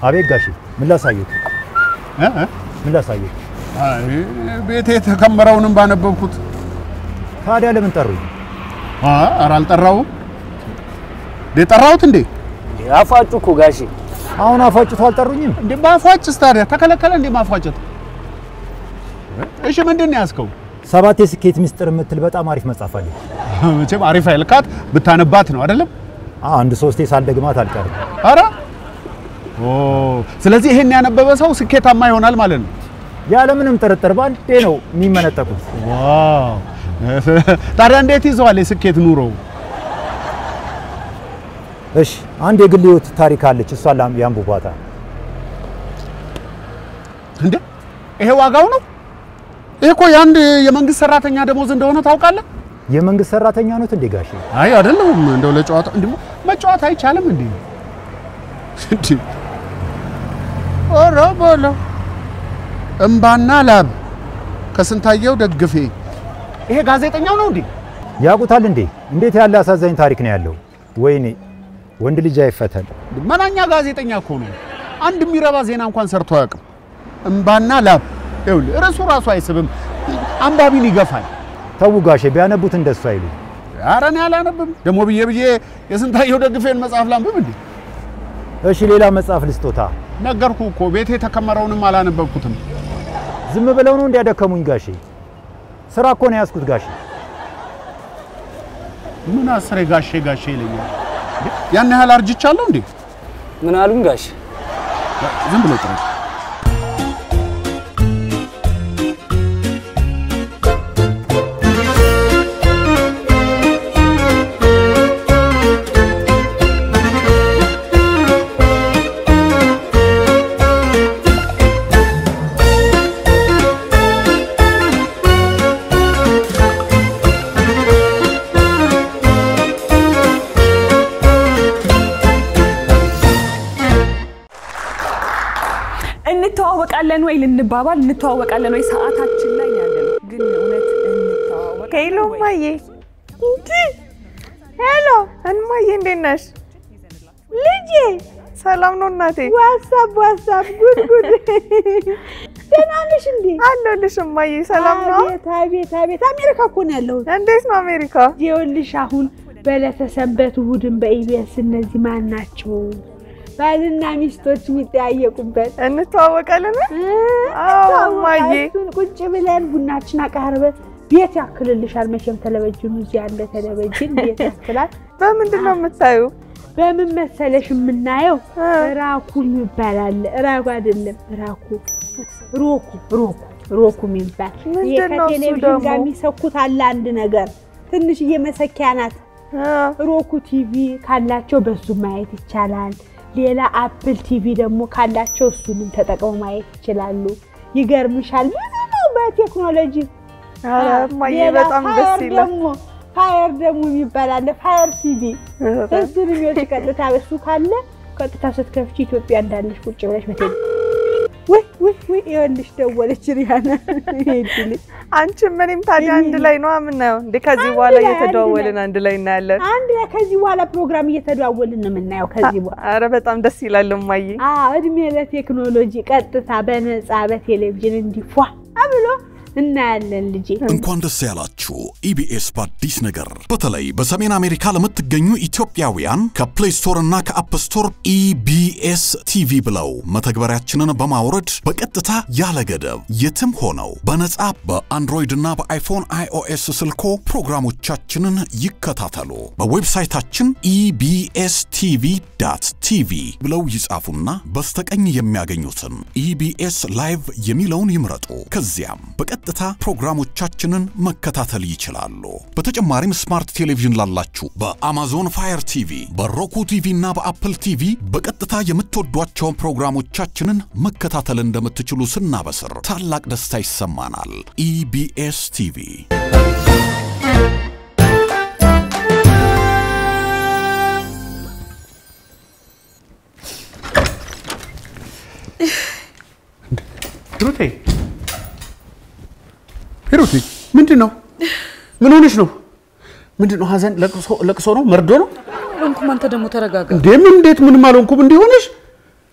አቤት ጋሼ፣ ምን ላሳየት? እ እ? ምን ላሳየት? አይ ቤቴ የተከመረውንም ባነበብኩት። ታዲያ ለምን ጠሩኝ? አ ኧረ አልጠራሁም። እንዴ ጠራሁት እንዴ? አፋጩ እኮ ጋሼ። አሁን አፋጭቶ አልጠሩኝም? እንዴ ማፏጭስ ታዲያ ተከለከለ እንዴ ማፏጨት? እሺ ምንድን ነው ያዝከው? ሰባት የስኬት ምስጢር የምትል በጣም አሪፍ መጽሐፍ አለች። መቼም አሪፍ አይልካት ብታነባት ነው አይደለም? አዎ፣ አንድ ሶስቴ ሳልደግማት አልቀርም። አረ ኦ ስለዚህ ይሄን ያነበበ ሰው ስኬታማ ይሆናል ማለት ነው። ያለምንም ጥርጥር ባንዴ ነው የሚመነጠቁት። ዋው ታዲያ እንዴት ይዘዋል የስኬት ኑሮ? እሺ፣ አንድ የግል ህይወት ታሪክ አለች። እሷን ላም- ያንብቧታ። እንዴ ይሄ ዋጋው ነው? ይሄ እኮ የአንድ የመንግስት ሰራተኛ ደሞዝ እንደሆነ ታውቃለህ? የመንግስት ሰራተኛ ኖት እንዴ ጋሼ? አይ አይደለም፣ እንደው ለጨዋታ እንዴ መጫወት አይቻልም እንዴ? እንዴ ኦሮ ቦሎ እምባና ላብ ከስንታየው ደግፌ ይሄ ጋዜጠኛው ነው እንዴ? ያውቁታል እንዴ? እንዴት ያለ አሳዛኝ ታሪክ ነው ያለው! ወይኔ ወንድ ልጅ አይፈተን። መናኛ ጋዜጠኛ እኮ ነው። አንድ የሚረባ ዜና እንኳን ሰርቶ አያውቅም። እምባና ላብ ይኸውልህ፣ ርዕሱ ራሱ አይስብም፣ አንባቢን ይገፋል። ተው ጋሼ፣ ቢያነቡት እንደሱ አይሉ። ኧረ እኔ አላነብም። ደግሞ ብዬ ብዬ የስንታየው ደግፌን መጽሐፍ ላንብብ እንዴ? እሺ፣ ሌላ መጽሐፍ ልስጦታ። ነገርኩ እኮ ቤቴ የተከመረውንም አላነበብኩትም። ዝም ብለው ነው እንዲያደከሙኝ ጋሼ። ስራ እኮ ነው ያዝኩት ጋሼ። ምን አስሬ ጋሼ ጋሼ ይለኛል። እንዴ? ያን ያህል አርጅቻለሁ እንዴ? ምን አሉኝ ጋሼ? ዝም ብሎ ጥረት እንተዋወቃለን ወይ ልንባባል እንተዋወቃለን ወይ ሰዓታችን ላይ ያለ ነው። ግን እውነት እንተዋወቅ ሄሎ እማዬ፣ እንዲ ሄሎ እማዬ፣ እንዴት ነሽ ልጄ? ሰላም ነው እናቴ። ዋትሳፕ ዋትሳፕ፣ ጉድ ጉድ። ደህና ነሽ እንዴ? አለሁልሽ እማዬ። ሰላም ነው? አቤት አቤት አቤት! አሜሪካ እኮ ነው ያለሁት። እንዴት ነው አሜሪካ? ይኸውልሽ አሁን በዕለተ ሰንበት እሑድን በኢቢኤስ እነዚህ ማን ናቸው ባልና ሚስቶች የሚጠያየቁበት እንተዋወቃለን? አዎ እማዬ። እሱን ቁጭ ብለን ቡናችን አቃርበን ቤት ያክልልሻል። መቼም ቴሌቪዥኑ እዚህ ያለ ቴሌቪዥን ቤት ያክላል። በምንድን ነው የምታዩ? በምን መሰለሽ የምናየው ራኩ ይባላል። ራኩ አይደለም ራኩ ሮኩ ሮኩ ሮኩ የሚባል ይሄ ምንድን ነው እሱ ከቴሌቪዥን ደግሞ? ጋር የሚሰኩት አለ አንድ ነገር ትንሽዬ መሰኪያ ናት። ሮኩ ቲቪ ካላቸው በሱ ማየት ይቻላል። ሌላ አፕል ቲቪ ደግሞ ካላቸው እሱንም ተጠቅመው ማየት ይችላሉ። ይገርምሻል ብዙ ነው በቴክኖሎጂ ኧረ እማዬ ሌላ በጣም ደስ ፋየር ይላል። ደግሞ ፋየር ደግሞ የሚባል አለ ፋየር ቲቪ እሱን የሚወጭ ቀጥታ እሱ ካለ ቀጥታ ስትከፍቺ ኢትዮጵያ እንዳለሽ ቁጭ ብለሽ በቴሌ ወይ ወይ ወይ ይኸውልሽ ደወለች ሪያና ሄድልኝ አንቺም እኔም ታዲያ አንድ ላይ ነው የምናየው እንዴ? ከዚህ አንድ በኋላ ላይ፣ አንድ እየተደዋወልን ላይ። አንድ ላይ እናያለን። አንድ ላይ ከዚህ በኋላ ፕሮግራም እየተደዋወልን ነው የምናየው ከዚህ በኋላ ኧረ በጣም ደስ ይላል እማዬ። አዎ እድሜ ለቴክኖሎጂ ቀጥታ በነፃ በቴሌቪዥን እንዲፏ ብሎ እናያለን ልጄ እንኳን ደስ ያላችሁ ኢቢኤስ በአዲስ ነገር በተለይ በሰሜን አሜሪካ ለምትገኙ ኢትዮጵያውያን ከፕሌይ ስቶር እና ከአፕ ስቶር ኢቢኤስ ቲቪ ብለው መተግበሪያችንን በማውረድ በቀጥታ ያለ ገደብ የትም ሆነው በነጻ በአንድሮይድ እና በአይፎን አይኦኤስ ስልኮ ፕሮግራሞቻችንን ይከታተሉ። በዌብሳይታችን ኢቢኤስ ቲቪ ዳት ቲቪ ብለው ይጻፉና በስተቀኝ የሚያገኙትን ኢቢኤስ ላይቭ የሚለውን ይምረጡ። ከዚያም በቀጥታ ፕሮግራሞቻችንን መከታተል ይችላሉ። በተጨማሪም ስማርት ቴሌቪዥን ላላችሁ በአማዞን ፋየር ቲቪ፣ በሮኩ ቲቪ እና በአፕል ቲቪ በቀጥታ የምትወዷቸውን ፕሮግራሞቻችንን መከታተል እንደምትችሉ ስናበስር ታላቅ ደስታ ይሰማናል። ኢቢኤስ ቲቪ ሂሩቴ ሂሩቴ፣ ምንድን ነው? ምን ሆነሽ ነው? ምንድን ነው? ሀዘን፣ ለቅሶ ለቅሶ ነው? መርዶ ነው? እንኩም አንተ ደግሞ ተረጋጋ። እንዴ ምን እንዴት ምንም አልሆንኩም። እንዲህ ሆነሽ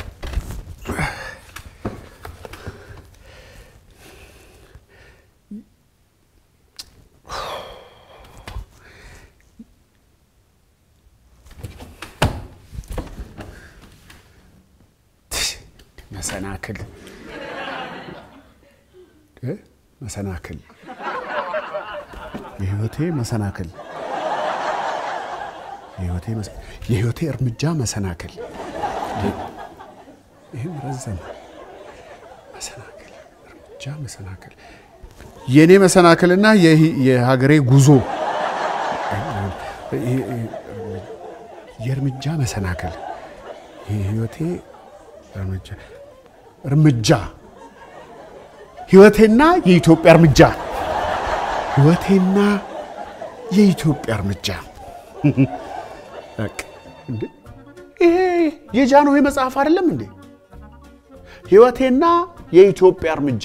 መሰናክል እ? መሰናክል የህይወቴ መሰናክል የህይወቴ መሰ- የህይወቴ እርምጃ መሰናክል ይህም ረዘመ። መሰናክል እርምጃ መሰናክል የእኔ መሰናክልና የህ- የሀገሬ ጉዞ የእርምጃ መሰናክል የህይወቴ እርምጃ እርምጃ ህይወቴና የኢትዮጵያ እርምጃ ህይወቴና የኢትዮጵያ እርምጃ በቃ እንዴ! ይሄ የጃንሆይ መጽሐፍ አይደለም እንዴ? ህይወቴና የኢትዮጵያ እርምጃ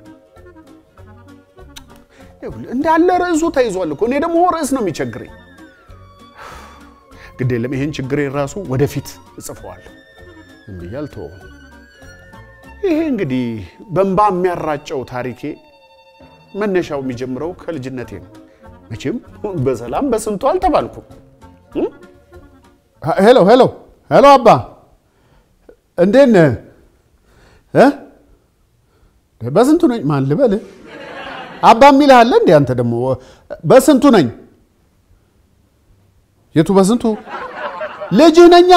ይኸውልህ፣ እንዳለ ርዕሱ ተይዟል እኮ። እኔ ደግሞ ርዕስ ነው የሚቸግረኝ። ግድ የለም ይሄን ችግሬን ራሱ ወደፊት እጽፈዋለሁ እንዲህ አልተወውም። ይሄ እንግዲህ በእንባ የሚያራጨው ታሪኬ መነሻው የሚጀምረው ከልጅነቴ ነው። መቼም በሰላም በስንቱ አልተባልኩም። ሄሎ ሄሎ ሄሎ፣ አባ እንዴት ነህ? እ? በስንቱ ነኝ? ማን ልበል? አባ የሚልህ አለ እንዴ? አንተ ደግሞ በስንቱ ነኝ? የቱ በስንቱ? ልጅህ ነኛ።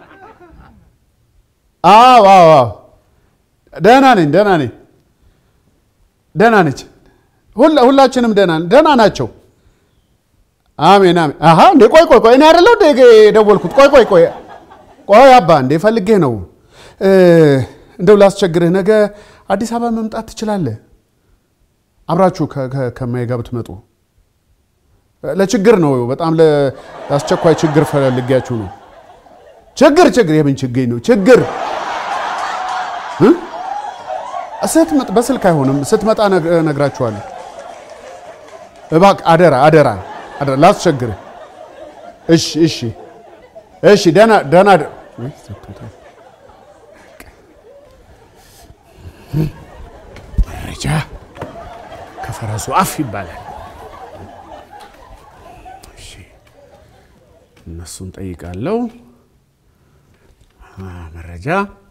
አዎ አዎ አዎ፣ ደህና ነኝ ደህና ነኝ ደህና ነች። ሁላ- ሁላችንም ደህና ደህና ናቸው። አሜን አሜን። አሀ እንዴ ቆይ ቆይ ቆይ እኔ አይደለሁ እንዴ የደወልኩት? ቆይ ቆይ ቆይ ቆይ አባ እንዴ ፈልጌህ ነው። እ፣ እንደው ላስቸግርህ፣ ነገ አዲስ አበባ መምጣት ትችላለህ? አብራችሁ ከ- ከ- ከማዬ ጋር ብትመጡ ለችግር ነው። በጣም ለ- ለአስቸኳይ ችግር ፈልጊያችሁ ነው። ችግር ችግር የምን ችግኝ ነው ችግር እ? ስትመጣ በስልክ አይሆንም። ስትመጣ ነግ- እነግራችኋለሁ። እባክህ አደራ አደራ አደራ ላስቸግርህ። እሺ እሺ እሺ ደህና ደህና ደ- ወይ ዘግቶታል። መረጃ ከፈረሱ አፍ ይባላል። እሺ እነሱን ጠይቃለሁ። አ፣ መረጃ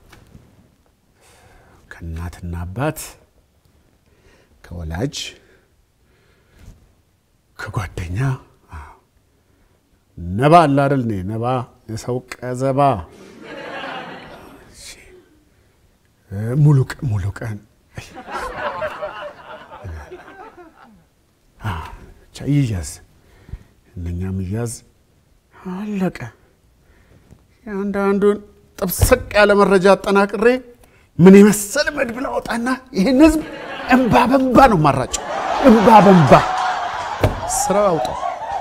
ከእናትና አባት ከወላጅ ከጓደኛ አዎ። ነባ አለ አይደል? እኔ ነባ የሰው ቀዘባ እሺ። እ፣ ሙሉ ቀን ሙሉ ቀን አይ። አ፣ ብቻ ይያዝ እነኛም ይያዝ አለቀ። የአንዳንዱን ጥብስቅ ያለ መረጃ አጠናቅሬ ምን የመሰለ መድብል አወጣና ይህን ህዝብ እንባ በንባ ነው ማራጨው። እንባ በንባ ስራ አውጣው።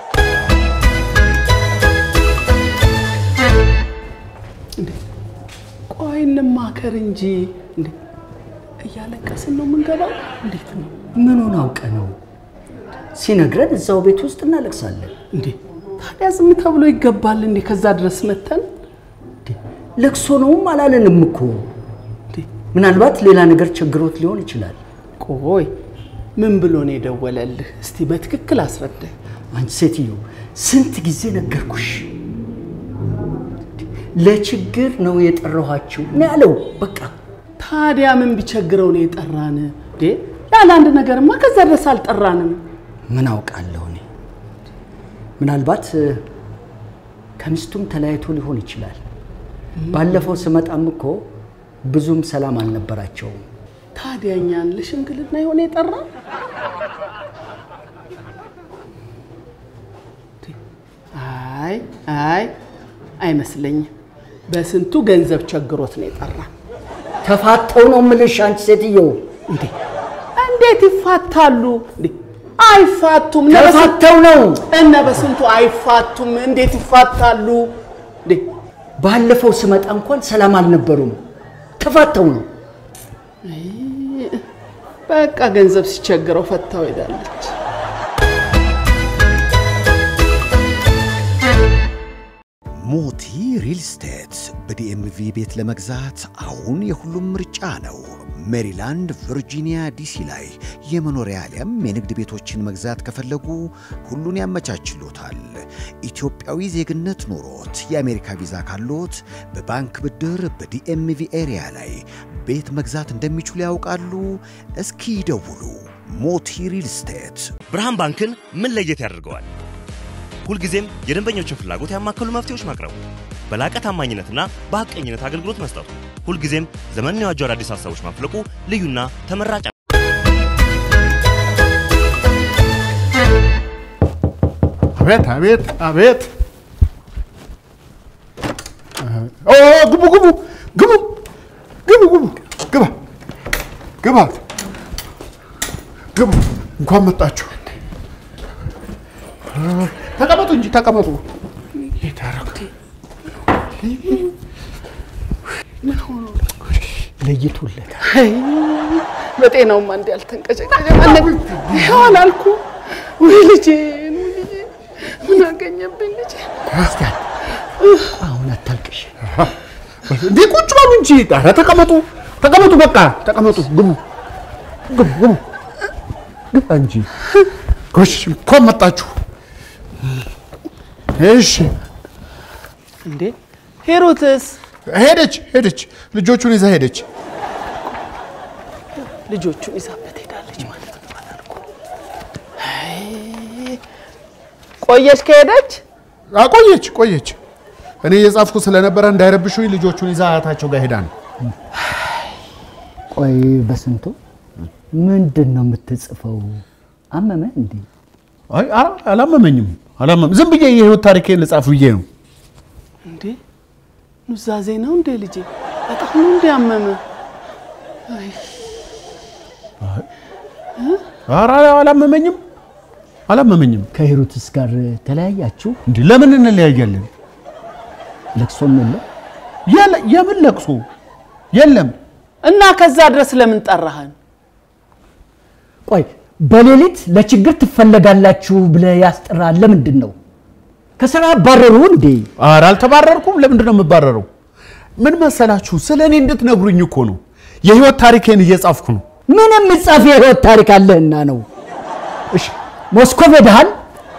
ቆይ እንማከር እንጂ እንዴ! እያለቀስን ነው የምንገባው? እንዴት ነው ምኑን አውቀ ነው ሲነግረን እዛው ቤት ውስጥ እናለቅሳለን። እንዴ? ታዲያ ዝም ተብሎ ይገባል እንዴ? ከዛ ድረስ መተን ለቅሶ ነውም አላለንም እኮ። ምናልባት ሌላ ነገር ቸግሮት ሊሆን ይችላል። ቆይ ምን ብሎ ነው የደወለልህ? እስቲ በትክክል አስረዳኝ። አንቺ ሴትዮ ስንት ጊዜ ነገርኩሽ? ለችግር ነው የጠራኋችሁ ነው ያለው። በቃ ታዲያ ምን ቢቸግረው ነው የጠራን? እንዴ ያለ አንድ ነገርማ ከዛ ድረስ አልጠራንም። ምን አውቃለሁ እኔ። ምናልባት እ፣ ከሚስቱም ተለያይቶ ሊሆን ይችላል። ባለፈው ስመጣም እኮ ብዙም ሰላም አልነበራቸውም። ታዲያ እኛን ለሽምግልና የሆነ የጠራ አይ አይ አይመስለኝም። በስንቱ ገንዘብ ቸግሮት ነው የጠራ። ተፋተው ነው የምልሽ አንቺ ሴትዮ። እንዴ እንዴት ይፋታሉ? እንዴ አይፋቱም። እነ በስንቱ- ተፋተው ነው። እነ በስንቱ አይፋቱም። እንዴት ይፋታሉ? እንዴ ባለፈው ስመጣ እንኳን ሰላም አልነበሩም። ተፋተው ነው። በቃ ገንዘብ ሲቸግረው ፈታው ሄዳለች። ሞቲ ሪል ስቴት በዲኤምቪ ቤት ለመግዛት አሁን የሁሉም ምርጫ ነው። ሜሪላንድ፣ ቨርጂኒያ፣ ዲሲ ላይ የመኖሪያ አሊያም የንግድ ቤቶችን መግዛት ከፈለጉ ሁሉን ያመቻችሎታል። ኢትዮጵያዊ ዜግነት ኖሮት የአሜሪካ ቪዛ ካሎት በባንክ ብድር በዲኤምቪ ኤሪያ ላይ ቤት መግዛት እንደሚችሉ ያውቃሉ? እስኪ ይደውሉ። ሞቲ ሪል ስቴት ብርሃን ባንክን ምን ለየት ያደርገዋል? ሁልጊዜም የደንበኞችን ፍላጎት ያማከሉ መፍትሄዎች ማቅረቡ፣ በላቀ ታማኝነትና በሐቀኝነት አገልግሎት መስጠቱ፣ ሁልጊዜም ዘመንን የዋጁ አዳዲስ ሀሳቦች ማፍለቁ ልዩና ተመራጭ አቤት አቤት አቤት! ኦ ግቡ ግቡ ግቡ ግቡ ግቡ ግባ ግባ ግቡ። እንኳን መጣችሁ። ተቀመጡ እንጂ ተቀመጡ። ለይቶለት በጤናውማ እንዲ ያልተንቀጨቀጨ ይኸው አላልኩ ወይ ልጄን ወይ ልጄን ምን አገኘብኝ ልጄ ክርስቲያን አሁን አታልቅሽ። እንዴ ቁጭ በሉ እንጂ። ኧረ ተቀመጡ ተቀመጡ፣ በቃ ተቀመጡ። ግቡ ግቡ ግቡ ግባ እንጂ። ጎሽ እንኳን መጣችሁ። እሺ እንዴ ሄሮትስ ሄደች ሄደች፣ ልጆቹን ይዛ ሄደች። ልጆቹን ይዛበት ሄዳለች ማለት ነው አላልኩ አይ፣ ቆየች ከሄደች ቆየች ቆየች። እኔ እየጻፍኩ ስለነበረ እንዳይረብሹኝ ልጆቹን ይዛ አያታቸው ጋር ሄዳ ነው። ቆይ በስንቱ ምንድን ነው የምትጽፈው? አመመ እንዴ? አይ አ- አላመመኝም አላመመ ዝም ብዬ የህይወት ታሪኬን ልጻፍ ብዬ ነው። እንዴ ኑዛዜ ነው እንዴ ልጄ? በጣም ነው እንዴ አመመ? አይ ኧረ አላመመኝም አላመመኝም። ከሂሩትስ ጋር ተለያያችሁ? እንዲህ ለምን እንለያያለን? ለቅሶም የለም? የለ- የምን ለቅሶ የለም። እና ከዛ ድረስ ለምን ጠራህን? ቆይ በሌሊት ለችግር ትፈለጋላችሁ ብለህ ያስጠራል ለምንድን ነው? ከስራ አባረሩ እንዴ? ኧረ አልተባረርኩም። ለምንድን ነው የምባረረው? ምን መሰላችሁ፣ ስለ እኔ እንድትነግሩኝ እኮ ነው። የህይወት ታሪኬን እየጻፍኩ ነው። ምን የምጻፍ የህይወት ታሪክ አለህና ነው? እሺ ሞስኮቭ ሄደሃል?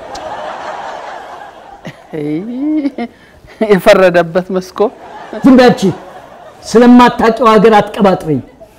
የፈረደበት መስኮ ዝም በይ አንቺ። ስለማታውቂው ሀገር አትቀባጥሪ።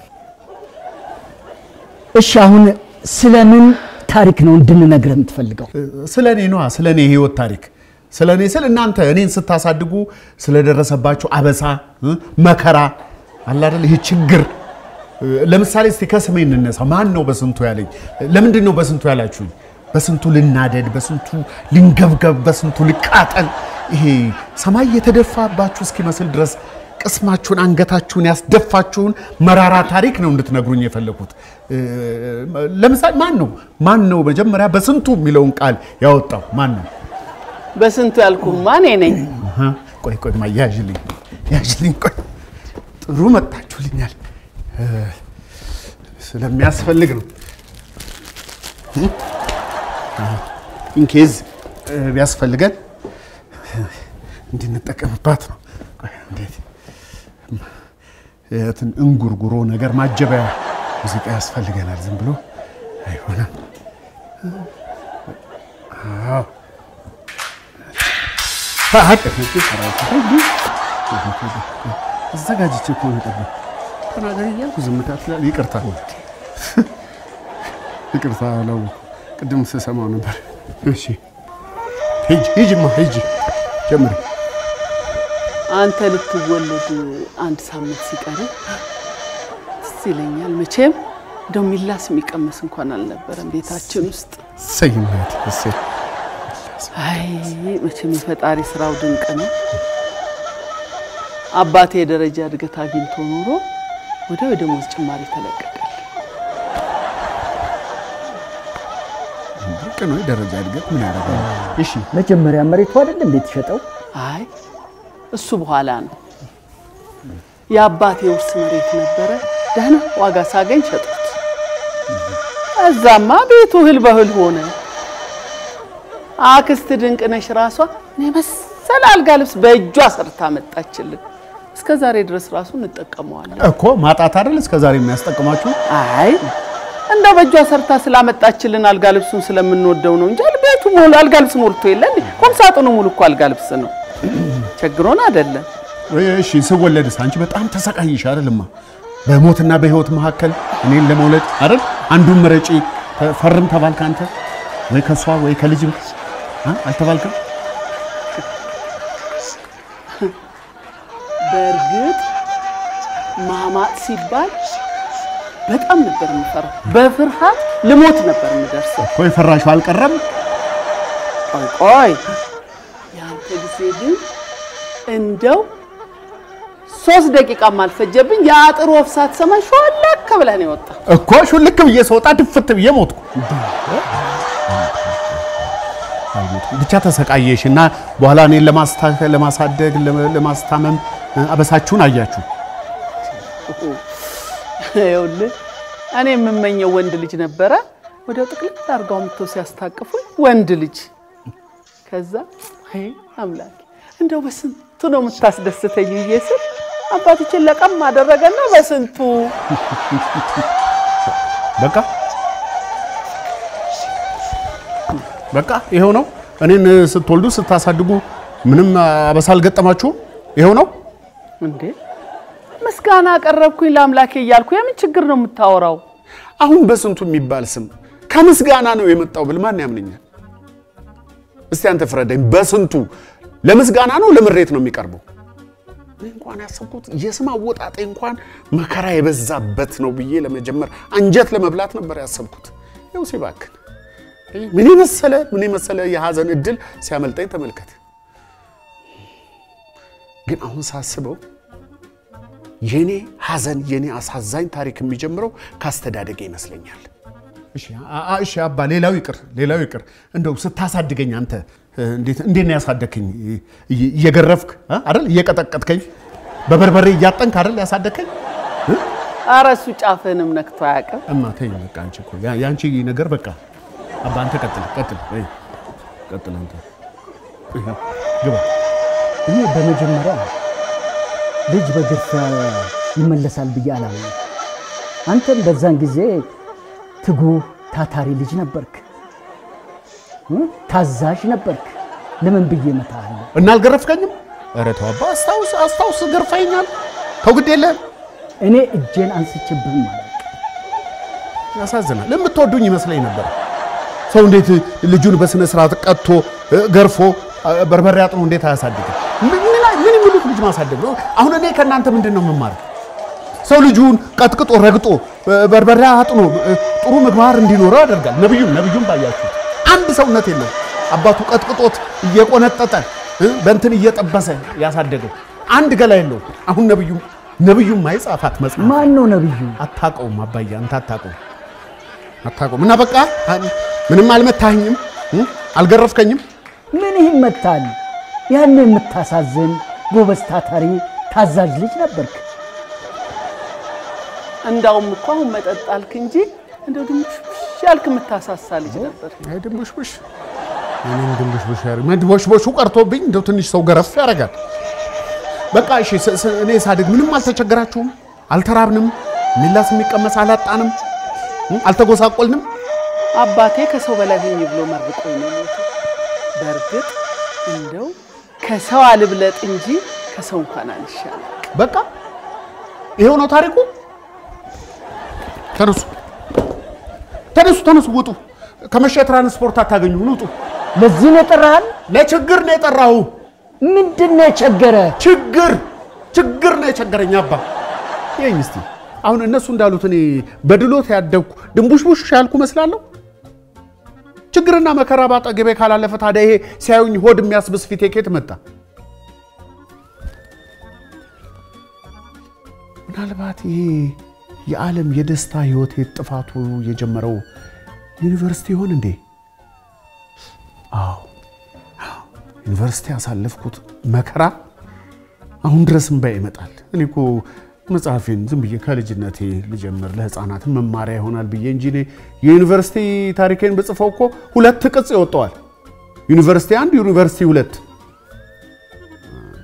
እሺ አሁን ስለምን ታሪክ ነው እንድንነግርህ የምትፈልገው? ስለ እኔ ነዋ፣ ስለ እኔ የህይወት ታሪክ ስለ እኔ ስል እናንተ እኔን ስታሳድጉ ስለደረሰባችሁ አበሳ እ፣ መከራ አለ አይደል? ይሄ ችግር እ፣ ለምሳሌ እስቲ ከስሜ እንነሳ። ማን ነው በስንቱ ያለኝ? ለምንድን ነው በስንቱ ያላችሁኝ? በስንቱ ልናደድ፣ በስንቱ ልንገብገብ፣ በስንቱ ልቃጠል። ይሄ ሰማይ የተደፋባችሁ እስኪመስል ድረስ ቅስማችሁን አንገታችሁን ያስደፋችሁን መራራ ታሪክ ነው እንድትነግሩኝ የፈለኩት። እ፣ ለምሳሌ ማን ነው ማን ነው መጀመሪያ በስንቱ የሚለውን ቃል ያወጣው ማን ነው? በስንቱ ያልኩህማ እኔ ነኝ። አሃ፣ ቆይ ቆይ ማ ያዥልኝ ያዥልኝ። ቆይ ጥሩ መጣችሁልኛል። እ፣ ስለሚያስፈልግ ነው ኢንኬዝ ቢያስፈልገን እንድንጠቀምባት ነው። ቆይ እንዴት እንትን እንጉርጉሮ ነገር ማጀቢያ ሙዚቃ ያስፈልገናል። ዝም ብሎ አይሆንም። አዎ አዘጋጅቼ እኮ ነው የጠበኩት። ተናገሪ እያልኩ ዝምታ ትላለህ። ይቅርታ ይቅርታ፣ አላወኩም። ቅድም ስሰማው ነበር። እሺ ሂጂ ሂጂማ ሂጂ ጀምሪ። አንተ ልትወለድ አንድ ሳምንት ሲቀር ትዝ ይለኛል። መቼም እንደው ሚላስ የሚቀመስ እንኳን አልነበረም ቤታችን ውስጥ። እሰይ እናቴ እሰይ። አይ መቼም የፈጣሪ ስራው ድንቅ ነው። አባቴ የደረጃ እድገት አግኝቶ ኖሮ ወዲያው የደሞዝ ጭማሪ ተለቀቀ። ድንቅ ነው የደረጃ እድገት ምን ያደርጋል? እሺ መጀመሪያ መሬቱ አይደል እንዴ የተሸጠው? አይ እሱ በኋላ ነው። የአባቴ ውርስ መሬት ነበረ። ደህና ዋጋ ሳገኝ ሸጥኩት። እዛማ ቤቱ እህል በእህል ሆነ። አክስት ድንቅነሽ ራሷ እኔ መሰለ የመሰለ አልጋ ልብስ በእጇ ሰርታ መጣችልን። እስከ ዛሬ ድረስ ራሱ እንጠቀመዋለን። እኮ ማጣት አይደል እስከ ዛሬ የሚያስጠቅማችሁ? አይ እንደ በእጇ ሰርታ ስላመጣችልን አልጋ ልብሱን ስለምንወደው ነው እንጂ ቤቱ ሙሉ አልጋ ልብስ ሞልቶ የለን። ቁም ሳጥኑ ሙሉ እኮ አልጋ ልብስ ነው። ቸግሮን አይደለም። እሺ ስወለድስ አንቺ በጣም ተሰቃይሽ አይደልማ? በሞትና በህይወት መካከል እኔን ለመውለድ አይደል? አንዱን ምረጪ ፈርም ተባልክ አንተ ወይ ከሷ ወይ ከልጅም አ? አልተባልክም? በእርግጥ ማማጥ ሲባል በጣም ነበር የምፈራው። በፍርሃት ልሞት ነበር የምደርሰው። እኮ የፈራሽው አልቀረም። ቆይ ቆይ፣ ያንተ ጊዜ ግን እንደው ሶስት ደቂቃም አልፈጀብኝ። የአጥር ወፍ ሳትሰማኝ ሾለክ ብለህ ነው የወጣ። እኮ ሹልክ ብዬ ስወጣ ድፍት ብዬ ሞትኩ። ብቻ ተሰቃየሽ እና በኋላ እኔን ለማስታ- ለማሳደግ ለመ- ለማስታመም አበሳችሁን አያችሁ። ይኸውልህ እኔ የምመኘው ወንድ ልጅ ነበረ። ወዲያው ጥቅልል አድርገው አምጥተው ሲያስታቅፉኝ ወንድ ልጅ። ከዛ አይ አምላኬ እንደው በስንቱ ነው የምታስደስተኝ ብዬ ስል አባቶችን ለቀም አደረገና በስንቱ በቃ በቃ ይሄው ነው። እኔን ስትወልዱ ስታሳድጉ ምንም አበሳ አልገጠማችሁም? ይሄው ነው። እንዴ ምስጋና አቀረብኩኝ ለአምላኬ እያልኩ የምን ችግር ነው የምታወራው? አሁን በስንቱ የሚባል ስም ከምስጋና ነው የመጣው ብል ማን ያምነኛል? እስቲ አንተ ፍረደኝ። በስንቱ ለምስጋና ነው ለምሬት ነው የሚቀርበው? እኔ እንኳን ያሰብኩት የስም አወጣጤ እንኳን መከራ የበዛበት ነው ብዬ ለመጀመር አንጀት ለመብላት ነበር ያሰብኩት። ይኸው ሲባክን ምን የመሰለ ምን የመሰለ የሀዘን እድል ሲያመልጠኝ ተመልከት። ግን አሁን ሳስበው የኔ ሀዘን የኔ አሳዛኝ ታሪክ የሚጀምረው ካስተዳደገ ይመስለኛል። እሺ አ- አ- እሺ አባ ሌላው ይቅር ሌላው ይቅር። እንደው ስታሳድገኝ አንተ እንዴት እንዴት ነው ያሳደግከኝ? እየ- እየገረፍክ አ? አይደል? እየቀጠቀጥከኝ በበርበሬ እያጠንክ አይደል ያሳደግከኝ? ኧረ እሱ ጫፍህንም ነክቶ አያውቅም። እማ ተይኝ በቃ አንቺ እኮ ያ- የአንቺ ነገር በቃ አባ አንተ ቀጥል ቀጥል ወይ ቀጥል አንተ ይኸው፣ ግባ እኔ በመጀመሪያ ልጅ በግርፊያ ይመለሳል ብዬ አላምንም። አንተም በዛን ጊዜ ትጉህ ታታሪ ልጅ ነበርክ፣ እ? ታዛዥ ነበርክ። ለምን ብዬ እመታሃለሁ? እና አልገረፍከኝም? ኧረ ተው አባ አስታውስ አስታውስ ገርፈኛል። ተው ግድ የለህም። እኔ እጄን አንስቼብህም ማለት ያሳዝናል። የምትወዱኝ ይመስለኝ ነበር። ሰው እንዴት ልጁን በስነ ስርዓት ቀጥቶ እ፣ ገርፎ እ፣ በርበሬ አጥኖ እንዴት አያሳድግም? ምን ምን አይ- ምን የሚሉት ልጅ ማሳደግ ነው? አሁን እኔ ከእናንተ ምንድን ነው የምማረው? ሰው ልጁን ቀጥቅጦ ረግጦ እ፣ በርበሬ አጥኖ እ፣ ጥሩ ምግባር እንዲኖረው ያደርጋል። ነብዩም ነብዩም ባያችሁት አንድ ሰውነት የለው አባቱ ቀጥቅጦት እየቆነጠጠ እ፣ በእንትን እየጠበሰ ያሳደገው አንድ ገላ የለው። አሁን ነብዩ ነብዩም ማይጻፋት መጽሐፍ ማን ነው ነብዩ? አታውቀውም አባዬ፣ አንተ አታውቀውም አታውቀውም። እና በቃ ምንም አልመታኝም፣ አልገረፍከኝም። ምን ይመታል? ያን የምታሳዝን ጎበዝ፣ ታታሪ፣ ታዛዥ ልጅ ነበርክ። እንዳውም እኮ አሁን መጠጥ አልክ እንጂ እንደው ድንቡሽቡሽ ያልክ የምታሳሳ ልጅ ነበር። አይ ድንቡሽቡሽ እኔም ድንቡሽቡሽ ያደርግ መድቦሽቦሹ ቀርቶብኝ እንደው ትንሽ ሰው ገረፍ ያደርጋል። በቃ እሺ፣ ስ- ስ- እኔ ሳድግ ምንም አልተቸገራችሁም? አልተራብንም? ሚላስ የሚቀመስ አላጣንም? እ? አልተጎሳቆልንም? አባቴ ከሰው በላይ ሁኝ ብሎ መርቆኝ ነው የሞተው። በእርግጥ እንደው ከሰው አልብለጥ እንጂ ከሰው እንኳን አልሻለም። በቃ ይሄው ነው ታሪኩ። ተነሱ ተነሱ ተነሱ፣ ውጡ። ከመሸ ትራንስፖርት አታገኙ፣ ውጡ። ለዚህ ነው የጠራህን? ለችግር ነው የጠራሁ። ምንድን ነው የቸገረ? ችግር ችግር ነው የቸገረኝ አባ። ይኸኝ እስቲ አሁን እነሱ እንዳሉት እኔ በድሎት ያደግኩ ድንቡሽቡሽ ያልኩ መስላለሁ? ችግርና መከራ ባጠገቤ ካላለፈ ታዲያ ይሄ ሲያዩኝ ሆድ የሚያስብስ ፊቴ ከየት መጣ? ምናልባት ይሄ የዓለም የደስታ ህይወቴ ጥፋቱ የጀመረው ዩኒቨርሲቲ ይሆን እንዴ? አዎ ዩኒቨርሲቲ ያሳለፍኩት መከራ አሁን ድረስ እምባዬ ይመጣል። እኔ እኮ መጽሐፌን ዝም ብዬ ከልጅነቴ ልጀምር ለህፃናት መማሪያ ይሆናል ብዬ እንጂ እኔ የዩኒቨርሲቲ ታሪኬን ብጽፈው እኮ ሁለት ቅጽ ይወጣዋል። ዩኒቨርሲቲ አንድ፣ ዩኒቨርሲቲ ሁለት።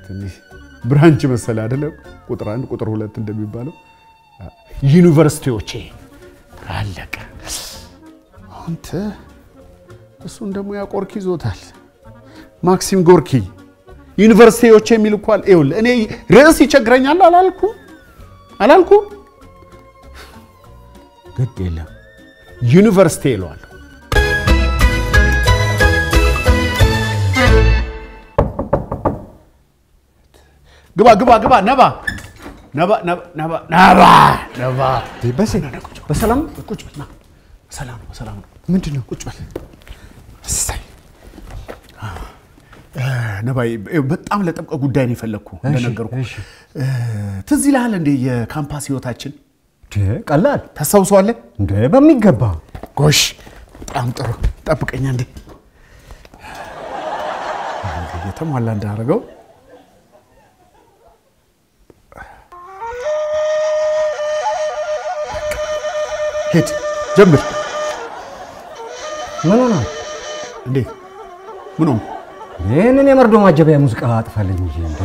ትንሽ ብራንች መሰለ አይደለም? ቁጥር አንድ ቁጥር ሁለት እንደሚባለው ዩኒቨርሲቲዎቼ አለቀ። አንተ እሱን ደግሞ ያ ቆርኪ ይዞታል። ማክሲም ጎርኪ ዩኒቨርሲቲዎቼ የሚል እኮ አለ። ይኸውልህ እኔ ርዕስ ይቸግረኛል አላልኩ አላልኩ? ግድ የለም ዩኒቨርሲቲ ይለዋል። ግባ ግባ ግባ ነባ ነባ ነባ ነባ ነባ ነባ በሴ በሰላም ቁጭ በል ና። በሰላም ነው በሰላም ነው። ምንድን ነው? ቁጭ በል እሰይ። ነባዬ በጣም ለጠብቀ ጉዳይ ነው የፈለግኩ እንደነገርኩ። ትዝ ይልሃል እንዴ የካምፓስ ህይወታችን? ቀላል ታስታውሰዋለህ? እንደ በሚገባ ጎሽ፣ በጣም ጥሩ። ጠብቀኛ እንዴ የተሟላ እንዳደረገው ሄድ ጀምር። ምን ሆነ? እንዴት ምን ሆንኩ? ይህንን የመርዶ ማጀቢያ ሙዚቃ አጥፋልኝ እንጂ እንደ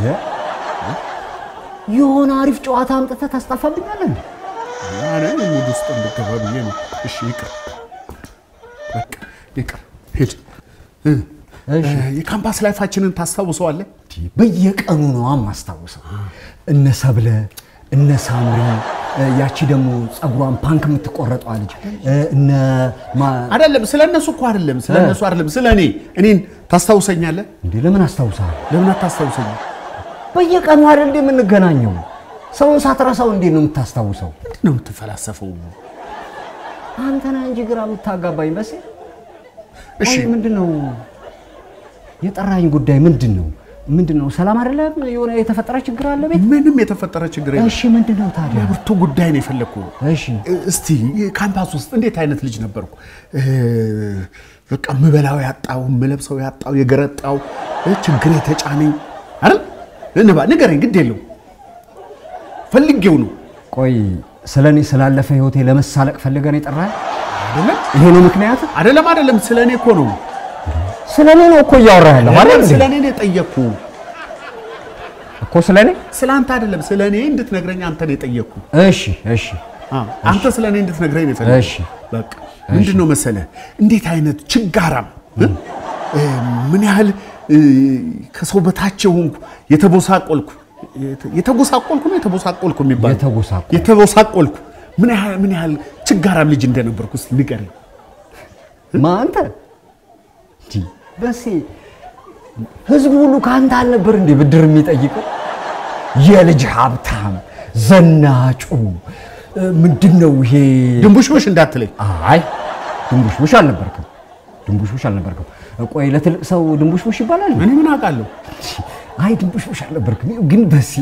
የሆነ አሪፍ ጨዋታ አምጥተህ ታስጠፋብኛለህ እንዴ? እኔ ሙድ ውስጥ እንድገባ ብዬ ነው። እሺ ይቅር፣ በቃ ይቅር። ሂድ። የካምፓስ ላይፋችንን ታስታውሰዋለህ? በየቀኑ ነው የማስታውሰው። እነ ሰብለ፣ እነ ሳምሪ፣ ያቺ ደግሞ ጸጉሯን ፓንክ የምትቆረጠዋ ልጅ እነ አይደለም፣ ስለ እነሱ እኮ አይደለም፣ ስለ እነሱ አይደለም፣ ስለ እኔ እኔን ታስታውሰኛለህ? እንዴ ለምን አስታውሳለሁ? ለምን አታስታውሰኝም? በየቀኑ አይደል እንዴ የምንገናኘው? ሰውን ሳትረሳው እንዴት ነው የምታስታውሰው? ምንድን ነው የምትፈላሰፈው? አንተ ነህ እንጂ ግራ የምታጋባኝ በሴ። እሺ ምንድን ነው የጠራኝ ጉዳይ ምንድን ነው? ምንድን ነው? ሰላም አይደለም? የሆነ የተፈጠረ ችግር አለ ቤት? ምንም የተፈጠረ ችግር የለም። እሺ ምንድን ነው ታዲያ? ብርቱ ጉዳይ ነው የፈለግኩ። እሺ እስቲ ካምፓስ ውስጥ እንዴት አይነት ልጅ ነበርኩ? በቃ ምበላው ያጣው፣ ምለብሰው ያጣው፣ የገረጣው ችግር የተጫነኝ አይደል? እንባ ንገረኝ፣ ግድ የለው ፈልጌው ነው። ቆይ ስለ እኔ ስላለፈ ህይወቴ ለመሳለቅ ፈልገን የጠራህ አይደለም? ይሄ ነው ምክንያት? አይደለም፣ አይደለም። ስለ እኔ እኮ ነው። ስለ እኔ ነው እኮ እያወራህ ያለው አይደል? እንዴ? ስለ እኔ ነው የጠየቅኩ እኮ ስለ እኔ ስለ አንተ አይደለም፣ ስለ እኔ እንድትነግረኝ አንተ ነው የጠየቅኩ። እሺ እሺ አንተ ስለ እኔ እንድትነግረኝ ነው የፈለግኩት። እሺ በቃ ምንድን ነው መሰለህ፣ እንዴት አይነት ችጋራም ምን ያህል ከሰው በታች የሆንኩ የተቦሳቆልኩ የተጎሳቆልኩ ነው የተቦሳቆልኩ የሚባለው የተጎሳቆልኩ የተቦሳቆልኩ ምን ያህል ምን ያህል ችጋራም ልጅ እንደነበርኩ እስኪ ንገረኝ። ማ አንተ እንጂ በሴ ህዝቡ ሁሉ ከአንተ አልነበር እንዴ ብድር የሚጠይቀው? የልጅ ሀብታም ዘናጩ ምንድን ነው ይሄ? ድንቡሽቡሽ እንዳትለኝ። አይ ድንቡሽቡሽ አልነበርክም፣ ድንቡሽቡሽ አልነበርክም። ቆይ ለትልቅ ሰው ድንቡሽቡሽ ይባላል? እኔ ምን አውቃለሁ? አይ ድንቡሽቡሽ አልነበርክም። ግን በሲ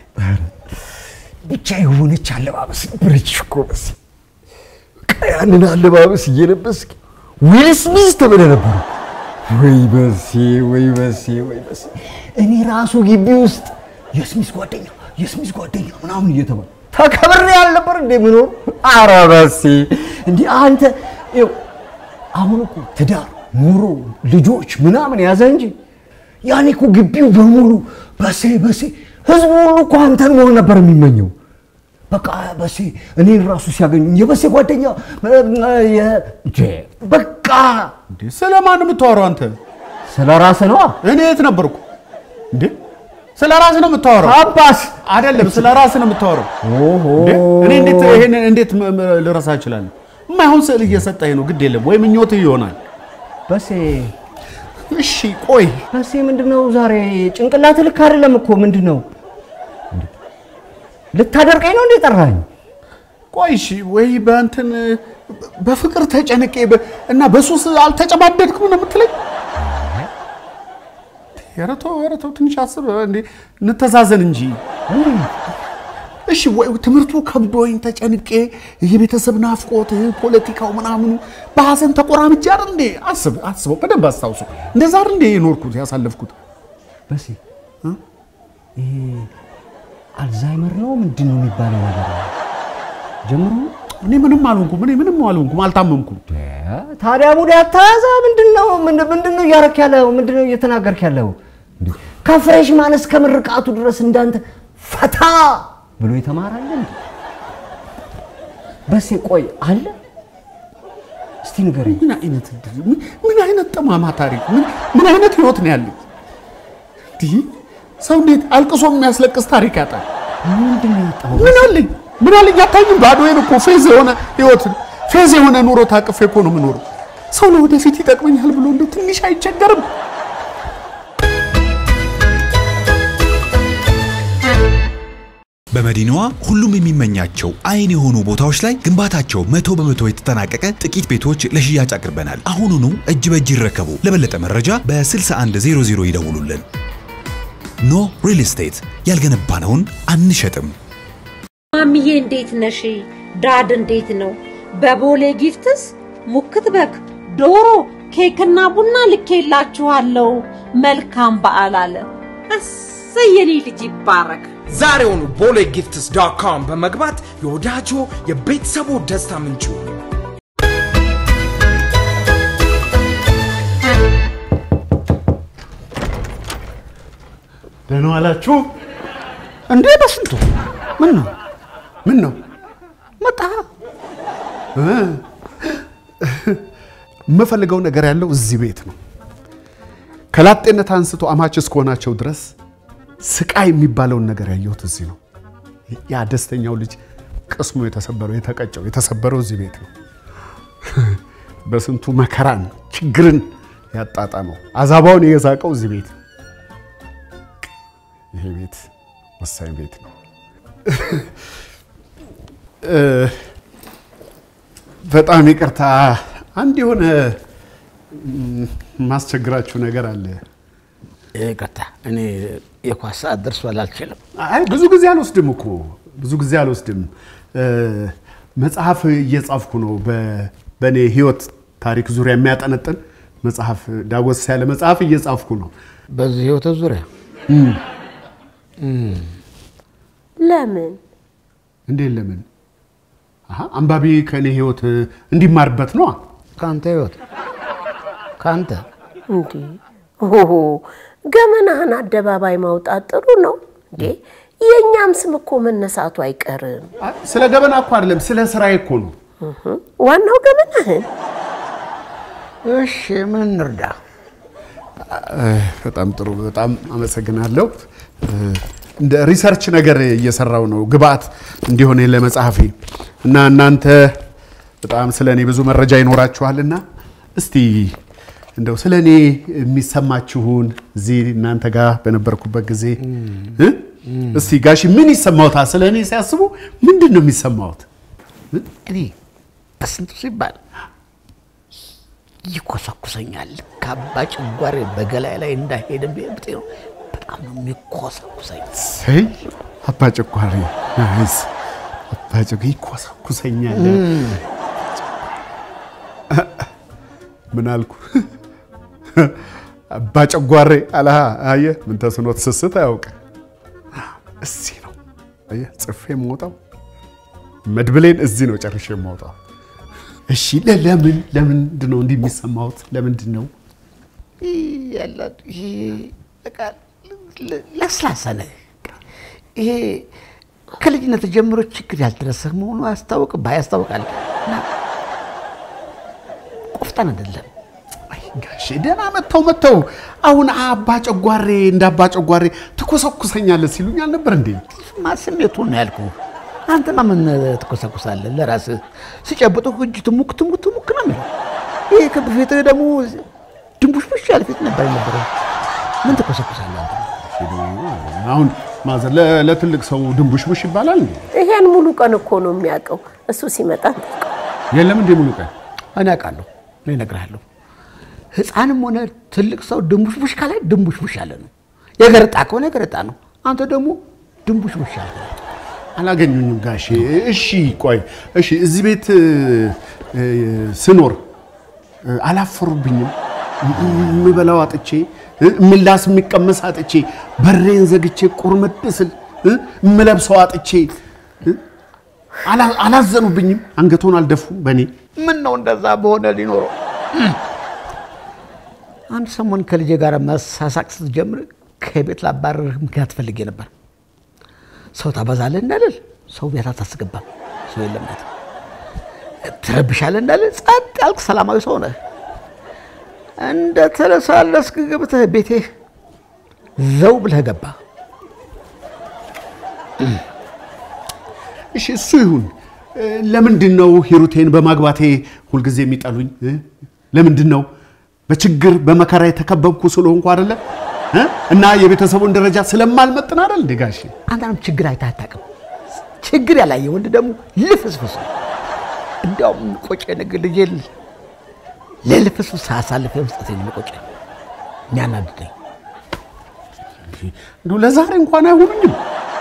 ብቻ የሆነች አለባበስ ነበረች እኮ በሲ በቃ ያንን አለባበስ እየለበስክ ዊል ስሚዝ ተብለህ ነበር። ወይ በሴ ወይ በሴ ወይ በሴ እኔ ራሱ ግቢ ውስጥ የስሚዝ ጓደኛ የስሚዝ ጓደኛ ምናምን እየተባለ ተከብሬ ያልነበር እንደ ምኖር ኧረ በሴ እንዲህ አንተ ይኸው አሁን እኮ ትዳር ኑሮ ልጆች ምናምን ያዘ እንጂ ያኔ እኮ ግቢው በሙሉ በሴ በሴ ህዝቡ ሁሉ እኮ አንተን መሆን ነበር የሚመኘው። በቃ በሴ እኔን ራሱ ሲያገኙ የበሴ ጓደኛ በቃ ስለ ማን የምታወራው አንተ? ስለ ራስህ ነዋ። እኔ የት ነበርኩ እንዴ? ስለ ራስህ ነው የምታወራው? አባስ አይደለም፣ ስለ ራስህ ነው የምታወራው። እኔ እንዴት ይሄንን እንዴት ልረሳ እችላለሁ? የማይሆን ስዕል እየሰጠኝ ነው። ግድ የለም ወይ ምኞት ይሆናል። በሴ እሺ ቆይ በሴ ምንድነው ዛሬ ጭንቅላት ልክ አይደለም እኮ ምንድነው? ልታደርቀኝ ነው እንዴ ጠራኝ? ቆይ እሺ ወይ በእንትን በፍቅር ተጨንቄ እና በሱስ አልተጨማደድኩም ነው የምትለኝ? ኧረ ተው ኧረ ተው ትንሽ አስብ እንዴ እንተዛዘን እንጂ እሺ ወይ ትምህርቱ ከብዶኝ ተጨንቄ የቤተሰብ ናፍቆት ፖለቲካው ምናምኑ በሀዘን ተቆራምጄ አይደል እንዴ አስብ አስበው በደንብ አስታውሱ እንደዛ አይደል እንዴ የኖርኩት ያሳለፍኩት በሴ ይሄ አልዛይመር ነው ምንድን ነው የሚባለው ነገር ጀምሮ እኔ ምንም አልሆንኩም እኔ ምንም አልሆንኩም አልታመምኩም ታዲያ ሙድ ያታያዘ ምንድን ነው ምንድን ነው እያረክ ያለው ምንድን ነው እየተናገርክ ያለው ከፍሬሽማን እስከ ምርቃቱ ድረስ እንዳንተ ፈታ ብሎ የተማራለ እንዴ? በሴ ቆይ አለ እስቲ ንገረኝ። ምን አይነት እድል፣ ምን- ምን አይነት ጠማማ ታሪክ፣ ምን- ምን አይነት ህይወት ነው ያለኝ? እንዲህ ሰው እንዴት አልቅሶ የሚያስለቅስ ታሪክ ያጣል? ምንድን ነው ያጣው? ምን አለኝ ምን አለኝ? አታኝም? ባዶዬን እኮ ፌዝ የሆነ ህይወት ፌዝ የሆነ ኑሮ ታቅፌ እኮ ነው የምኖረው። ሰው ለወደፊት ይጠቅመኛል ብሎ እንደው ትንሽ አይቸገርም? በመዲናዋ ሁሉም የሚመኛቸው አይን የሆኑ ቦታዎች ላይ ግንባታቸው መቶ በመቶ የተጠናቀቀ ጥቂት ቤቶች ለሽያጭ አቅርበናል። አሁኑኑ እጅ በእጅ ይረከቡ። ለበለጠ መረጃ በ6100 ይደውሉልን። ኖ ሪል ስቴት ያልገነባነውን አንሸጥም። ማሚዬ እንዴት ነሽ? ዳድ እንዴት ነው? በቦሌ ጊፍትስ ሙክት በግ፣ ዶሮ፣ ኬክና ቡና ልኬላችኋለሁ። መልካም በዓል አለ። እሰይ የኔ ልጅ ይባረክ። ዛሬውኑ ቦሌ ጊፍትስ ዶት ኮም በመግባት የወዳጆ የቤተሰቡ ደስታ ምንጩ ደህና ዋላችሁ። እንዴ በስንቱ ምን ነው ምን ነው መጣ? እ፣ የምፈልገው ነገር ያለው እዚህ ቤት ነው። ከላጤነት አንስቶ አማች እስከሆናቸው ድረስ ስቃይ የሚባለውን ነገር ያየሁት እዚህ ነው። ያ ደስተኛው ልጅ ቅስሙ የተሰበረው የተቀጨው የተሰበረው እዚህ ቤት ነው። በስንቱ መከራን ችግርን ያጣጣመው አዛባውን የሳቀው እዚህ ቤት ነው። ይሄ ቤት ወሳኝ ቤት ነው። እ፣ በጣም ይቅርታ፣ አንድ የሆነ ም፣ ማስቸግራችሁ ነገር አለ። ይቅርታ፣ እኔ የኳስ ሰዓት ደርሷል፣ አልችልም። አይ ብዙ ጊዜ አልወስድም እኮ ብዙ ጊዜ አልወስድም። እ፣ መጽሐፍ እየጻፍኩ ነው። በ- በእኔ ህይወት ታሪክ ዙሪያ የሚያጠነጥን መጽሐፍ ዳጎስ ያለ መጽሐፍ እየጻፍኩ ነው። በዚህ ህይወት ዙሪያ ለምን እንዴት? ለምን? አሀ፣ አንባቢ ከእኔ ህይወት እንዲማርበት ነዋ። ከአንተ ህይወት ከአንተ እንዴ? ኦሆ ገመናህን አደባባይ ማውጣት ጥሩ ነው እንዴ? የእኛም ስም እኮ መነሳቱ አይቀርም። ስለ ገበና እኮ አይደለም፣ ስለ ስራዬ እኮ ነው። እህ፣ ዋናው ገመናህን እሺ፣ ምን እንርዳ? እ፣ በጣም ጥሩ፣ በጣም አመሰግናለሁ። እ፣ እንደ ሪሰርች ነገር እየሰራው ነው ግብአት እንዲሆን ለመጽሐፌ እና እናንተ በጣም ስለ እኔ ብዙ መረጃ ይኖራችኋልና እስቲ እንደው ስለ እኔ የሚሰማችሁን እዚህ እናንተ ጋር በነበርኩበት ጊዜ እ? እስቲ ጋሺ ምን ይሰማዎታል? ስለ እኔ ሲያስቡ ምንድን ነው የሚሰማዎት? እኔ በስንቱ ሲባል ይኮሰኩሰኛል። ካባ ጭጓሬ በገላይ ላይ እንዳይሄድ ብጤ ነው። በጣም ነው የሚኮሰኩሰኝ። ሰይ አባ ጨጓሬ ናይስ። አባ ጨጓሬ ይኮሰኩሰኛል። ምን አልኩ? አባ ጨጓሬ አለሃ። አየህ ምን ተስኖት ስስት አያውቅ። እዚህ ነው አየህ ጽፌ የምወጣው መድብሌን እዚህ ነው ጨርሼ የምወጣው። እሺ ለ- ለምን ለምንድን ነው እንዲህ የሚሰማሁት? ለምንድን ነው ያላት ይሄ በቃ ለ- ለስላሳ ነህ። ይሄ ከልጅነት ጀምሮ ችግር ያልደረሰህ መሆኑ ያስታውቅብህ ያስታውቃል። እና ቆፍጣን አይደለም። ጋሼ ደህና መጥተው መጥተው አሁን አባ ጨጓሬ እንደ አባ ጨጓሬ ትኮሰኩሰኛለህ ሲሉኝ አልነበር እንዴ? ማ ስሜቱን ነው ያልኩህ። አንተማ ምን ትኮሰኩሳለህ? ለራስህ ሲጨብጡህ እጅ ትሙክ ትሙክ ትሙክ ነው የሚለው። ይሄ ክብ ፊትህ ደግሞ ድንቡሽቡሽ ያለ ፊት ነበር የነበረው። ምን ትኮሰኩሳለህ? አንተ? አሁን ማዘር ለ- ለትልቅ ሰው ድንቡሽቡሽ ይባላል እንዴ? ይሄን ሙሉ ቀን እኮ ነው የሚያውቀው። እሱ ሲመጣ የለም እንዴ ሙሉ ቀን እኔ አውቃለሁ፣ እኔ እነግርሃለሁ። ህፃንም ሆነ ትልቅ ሰው ድንቡሽቡሽ ካለ ድንቡሽቡሽ ያለ ነው። የገረጣ ከሆነ የገረጣ ነው። አንተ ደግሞ ድንቡሽቡሽ ያለ ነው። አላገኙኝም ጋሼ። እሺ ቆይ እሺ፣ እዚህ ቤት እ፣ እ፣ ስኖር እ፣ አላፈሩብኝም? የምበላው አጥቼ እ፣ ምላስ የሚቀመስ አጥቼ በሬን ዘግቼ ቁርምት ስል እ፣ የምለብሰው አጥቼ እ፣ አላ- አላዘኑብኝም? አንገቶን አልደፉም በእኔ ምን ነው እንደዛ በሆነ ሊኖረው አንድ ሰሞን ከልጄ ጋር መሳሳቅ ስትጀምር ከቤት ላባረርህ ምክንያት ፈልጌ ነበር። ሰው ታበዛለህ እንዳልል ሰው ቤት አታስገባም። ሰው የለም ቤት ትረብሻለህ እንዳልል ጸጥ ያልክ ሰላማዊ ሰው ነህ። እንደ ተለሳለስክ ገብተህ ቤቴ ዘው ብለህ ገባ። እሺ እሱ ይሁን። እ፣ ለምንድን ነው ሂሩቴን በማግባቴ ሁልጊዜ የሚጠሉኝ? እ? ለምንድን ነው በችግር በመከራ የተከበብኩ ስለሆንኩ አይደለ? እ? እና የቤተሰቡን ደረጃ ስለማልመጥን አይደል እንዴ ጋሼ? አንተንም ችግር አይተህ አታውቅም። ችግር ያላየ ወንድ ደግሞ ልፍስፍስ ነው። እንዲያውም ቆጨ ነገር ልጄ ለልፍስፍስ አሳልፈ መስጠት የሚቆጨ የሚያናድደኝ እንደው ለዛሬ እንኳን አይሆኑኝም።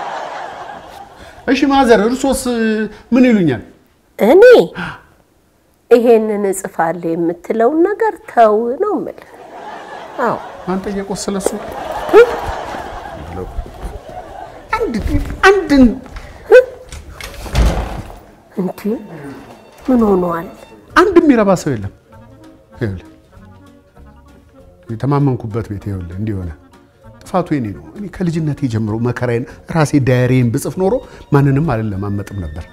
እሺ ማዘር፣ እርሶስ ምን ይሉኛል? እኔ ይሄንን እጽፋለሁ የምትለውን ነገር ተው ነው የምልህ። አዎ አንተ እየቆሰለሱ አንድ አንድ እንዴ ምን ሆኗል? አንድ የሚረባ ሰው የለም። ይኸውልህ የተማመንኩበት ቤት ይኸውልህ እንዲህ ሆነ። ጥፋቱ የኔ ነው። እኔ ከልጅነቴ ጀምሮ መከራዬን ራሴ ዳያሪዬን ብጽፍ ኖሮ ማንንም አልለማመጥም ነበር።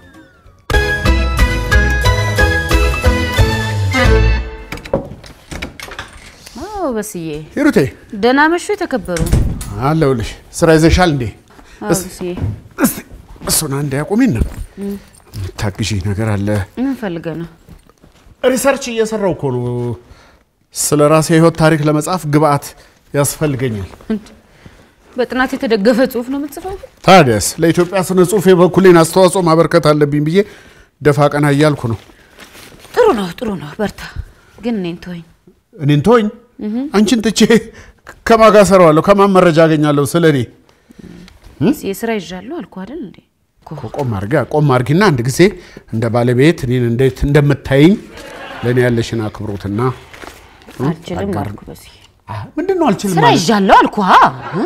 አዎ በስዬ ሂሩቴ ደህና መሹ የተከበሩ አለሁልሽ። ስራ ይዘሻል እንዴ? አዎ እስ- በስዬ እሱን አንድ ያቆሚና ታግዢ ነገር አለ። ምን ፈልገህ ነው? ሪሰርች እየሰራው እኮ ነው። ስለ ራሴ ህይወት ታሪክ ለመጻፍ ግብአት ያስፈልገኛል። በጥናት የተደገፈ ጽሁፍ ነው የምትጽፈው? ታዲያስ ለኢትዮጵያ ስነ ጽሁፍ የበኩሌን አስተዋጽኦ ማበርከት አለብኝ ብዬ ደፋ ቀና እያልኩ ነው። ጥሩ ነው ጥሩ ነው፣ በርታ። ግን እኔን ተወኝ። እኔን ተወኝ። እህ። አንቺን ትቼ ከማን ጋር እሰራዋለሁ? ከማን መረጃ አገኛለሁ ስለ እኔ? የስራ ይዣለሁ አልኩህ አይደል እንዴ? ቆም አድርጊ ቆም አድርጊና አንድ ጊዜ እንደ ባለቤት እኔን እንዴት እንደምታይኝ ለእኔ ያለሽን አክብሮትና እ፣ አልችልም አጋር- አልኩህ በስዬ። ምንድን ነው አልችልም ስራ ማለት? ይዣለሁ አልኩህ። እ?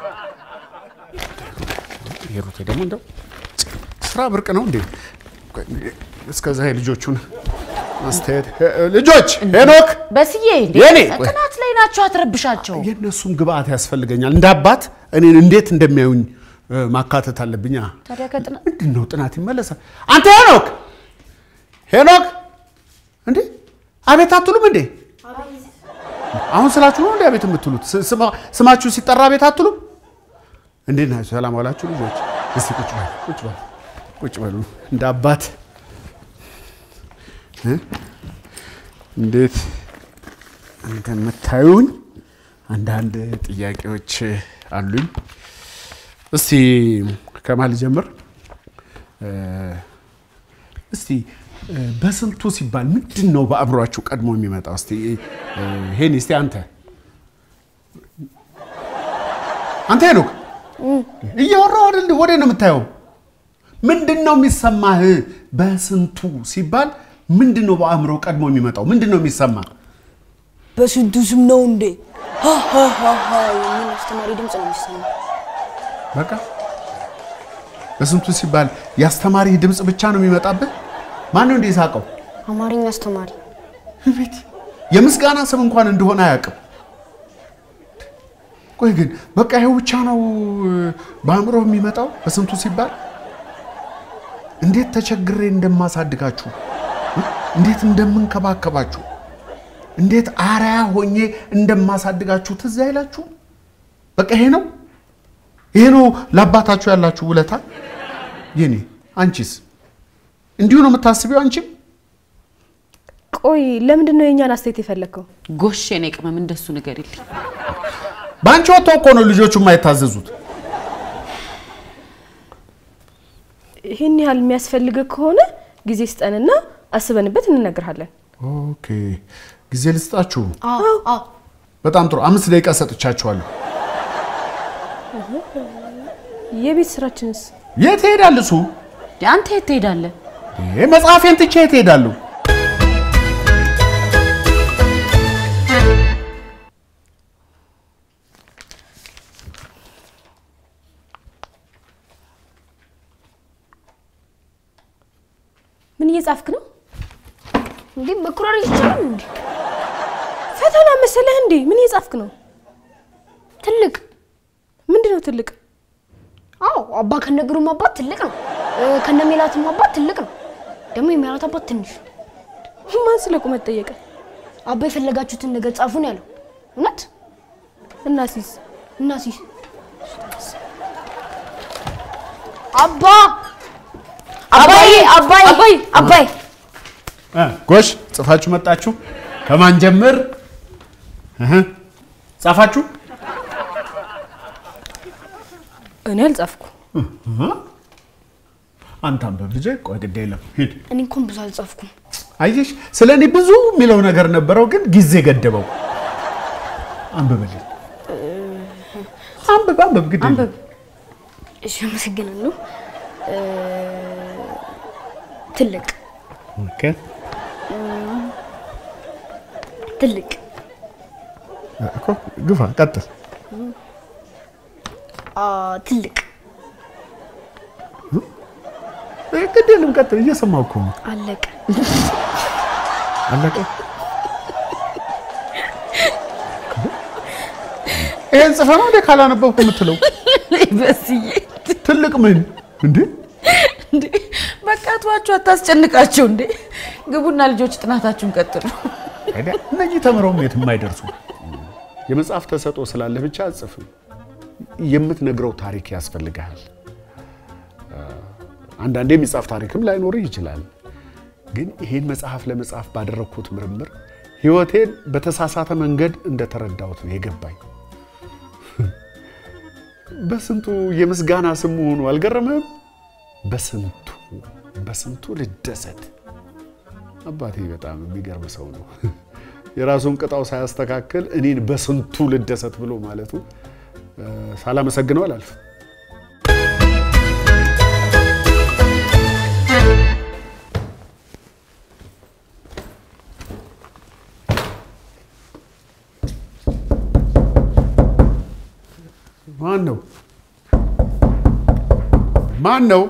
ሂሩቴ ደግሞ እንደው ስራ ብርቅ ነው እንዴ? እስከዛ የልጆቹን አስተያየት ልጆች ሄኖክ በስዬ እንዴ የኔ ጥናት ላይ ናቸው፣ አትረብሻቸው። የእነሱም ግብአት ያስፈልገኛል። እንደ አባት እኔን እንዴት እንደሚያዩኝ እ፣ ማካተት አለብኛ። ታዲያ ከጥናት ምንድን ነው ጥናት ይመለሳል። አንተ ሄኖክ ሄኖክ፣ እንዴ አቤት አትሉም እንዴ? አሁን ስላችሁ ነው እንዴ አቤት የምትሉት? ስ- ስማ- ስማችሁ ሲጠራ አቤት አትሉም? እንዴት ናችሁ? ሰላም ዋላችሁ ልጆች? እስቲ ቁጭ በሉ ቁጭ በሉ ቁጭ በሉ። እንደ አባት እ? እንዴት እንደምታዩኝ አንዳንድ ጥያቄዎች አሉኝ። እስቲ ከማን ልጀምር? እ፣ እስቲ እ፣ በስንቱ ሲባል ምንድን ነው በአእምሯችሁ ቀድሞ የሚመጣው? እስቲ እ፣ ሄኒ፣ እስቲ አንተ አንተ ሄኖክ እያወራሁ አይደል? ወደ ነው የምታየው? ምንድን ነው የሚሰማህ? በስንቱ ሲባል ምንድን ነው በአእምሮ ቀድሞ የሚመጣው? ምንድን ነው የሚሰማ? በስንቱ ስም ነው እንዴ ሀ ሀ ሀ ሀ የሚል አስተማሪ ድምፅ ነው የሚሰማው። በቃ በስንቱ ሲባል የአስተማሪ ድምፅ ብቻ ነው የሚመጣብህ? ማን ነው እንደ ሳቀው? አማርኛ አስተማሪ ቤት የምስጋና ስም እንኳን እንደሆነ አያውቅም። ቆይ ግን በቃ ይኸው ብቻ ነው እ፣ በአእምሮ የሚመጣው በስንቱ ሲባል? እንዴት ተቸግሬ እንደማሳድጋችሁ እ፣ እንዴት እንደምንከባከባችሁ እንዴት አርአያ ሆኜ እንደማሳድጋችሁ ትዝ አይላችሁ? በቃ ይሄ ነው ይሄ ነው ለአባታችሁ ያላችሁ ውለታ። የኔ አንቺስ እንዲሁ ነው የምታስቢው? አንቺም ቆይ ለምንድን ነው የእኛን አስተያየት የፈለግከው? ጎሽ የኔ ቅመም እንደሱ ነገር የለኝ። በአንቺ ወጥቶ እኮ ነው ልጆቹ የማይታዘዙት። ይህን ያህል የሚያስፈልግ ከሆነ ጊዜ ስጠንና አስበንበት እንነግርሃለን። ኦኬ ጊዜ ልስጣችሁ። በጣም ጥሩ። አምስት ደቂቃ ሰጥቻችኋለሁ። የቤት ስራችንስ? የት ይሄዳል እሱ? አንተ የት ትሄዳለህ? ይሄ መጽሐፌን ትቼ የት እሄዳለሁ? ምን እየጻፍክ ነው? እንዴ መኩራሪ ይቻላል እንዴ? ፈተና መሰለህ እንዴ? ምን እየጻፍክ ነው? ትልቅ ነው ትልቅ? አዎ አባ ከነግሩም አባት ትልቅ ነው። እ፣ ከነ ሜላትም አባት ትልቅ ነው። ደግሞ የሜላት አባት ትንሽ ነው። ማን ስለ ቁመት ጠየቀ? አባ የፈለጋችሁትን ነገር ጻፉ ነው ያለው። እውነት እናሲስ እናሲስ አባ አባዬ አባዬ አባዬ አባዬ እ፣ ጎሽ ጽፋችሁ መጣችሁ። ከማን ጀምር? እህ፣ ጻፋችሁ? እኔ አልጻፍኩ። እህ። አንተ አንብብ ልጄ። ቆይ ግድ የለም ሂድ። እኔ እንኳን ብዙ አልጻፍኩም። አየሽ፣ ስለ እኔ ብዙ የሚለው ነገር ነበረው፣ ግን ጊዜ ገደበው። አንብብልኝ። አንብብ አንብብ፣ ግድ የለም። እሺ፣ አመሰግናለሁ። እ፣ ትልቅ ኦኬ። እም፣ ትልቅ እኮ ግፋ፣ ቀጥል። አ፣ ትልቅ እ፣ ግድ የለም ቀጥል። እየሰማሁ እኮ ነው። አለቀ አለቀ። ይሄን ጽፈህ ነው እንዴ ካላነበብኩ የምትለው? በስዬ ትልቅ ምን እንዴ? እንዴ በቃ ተዋችሁ፣ አታስጨንቃቸው። እንዴ ግቡና ልጆች ጥናታችሁን ቀጥሉ። አይደል? እነዚህ ተምረውም የትም አይደርሱ። የመጽሐፍ ተሰጥኦ ስላለህ ብቻ አጽፍም። የምትነግረው ታሪክ ያስፈልግሃል። አንዳንዴ የሚጻፍ ታሪክም ላይኖርህ ይችላል። ግን ይሄን መጽሐፍ ለመጻፍ ባደረግኩት ምርምር ህይወቴን በተሳሳተ መንገድ እንደተረዳሁት ነው የገባኝ። በስንቱ የምስጋና ስም መሆኑ አልገረምህም? በስንቱ በስንቱ ልደሰት። አባቴ በጣም የሚገርም ሰው ነው። የራሱን ቅጣው ሳያስተካክል እኔን በስንቱ ልደሰት ብሎ ማለቱ እ፣ ሳላመሰግነው አላልፍም። ማን ነው? ማን ነው?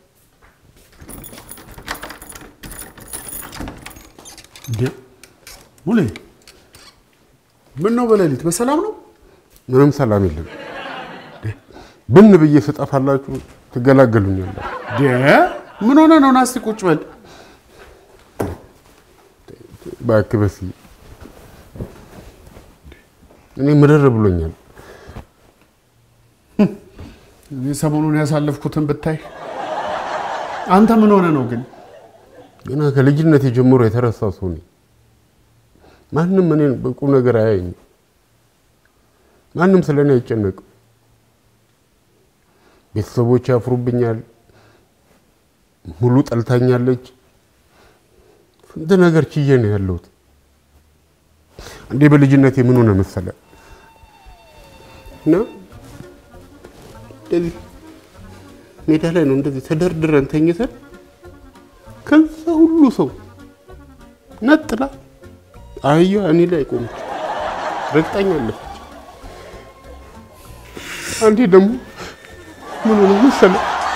እንዴ ሙሌ፣ ምን ነው በሌሊት በሰላም ነው? ምንም ሰላም የለም። ብን ብዬ ስጠፋላችሁ ትገላገሉኛላችሁ። ደ ምን ሆነ ነው? ናስቲ ቁጭ በል። እባክህ በስዬ፣ እኔ ምርር ብሎኛል። እኔ ሰሞኑን ያሳለፍኩትን ብታይ። አንተ ምን ሆነ ነው ግን? ገና ከልጅነት ጀምሮ የተረሳ ሰው ነኝ። ማንም እኔን በቁም ነገር አያየኝም። ማንም ስለ እኔ አይጨነቅም። ቤተሰቦች ያፍሩብኛል። ሙሉ ጠልታኛለች። ስንት ነገር ችዬ ነው ያለሁት። እንዴ በልጅነቴ ምን ሆነ መሰለ እና እንደዚህ ሜዳ ላይ ነው እንደዚህ ተደርድረን ተኝተን ከዛ ሁሉ ሰው ነጥላ አህያ እኔ ላይ ቆመች፣ ረግጣኛለች። አንዴ ደግሞ ምን ሆነ መሰለ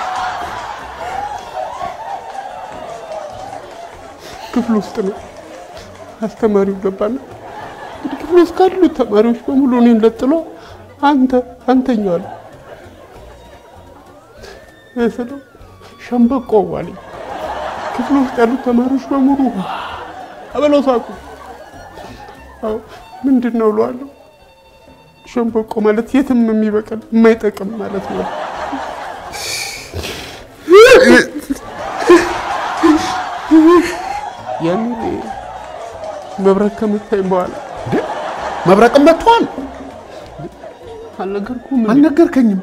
ክፍል ውስጥ ነው አስተማሪው ገባና እንግዲህ ክፍል ውስጥ ካሉት ተማሪዎች በሙሉ እኔን ለጥሎ አንተ አንተኛዋል ስለው ሸምበቆ አለኝ። ክፍል ውስጥ ያሉት ተማሪዎች በሙሉ አበለው ሳቁ። አዎ ምንድን ነው እለዋለሁ። ሸምበቆ ማለት የትም የሚበቅል የማይጠቅም ማለት ነው። ያኔ መብረቅ ከመታኝ በኋላ መብረቅም መጥቷል። አልነገርኩም። አልነገርከኝም።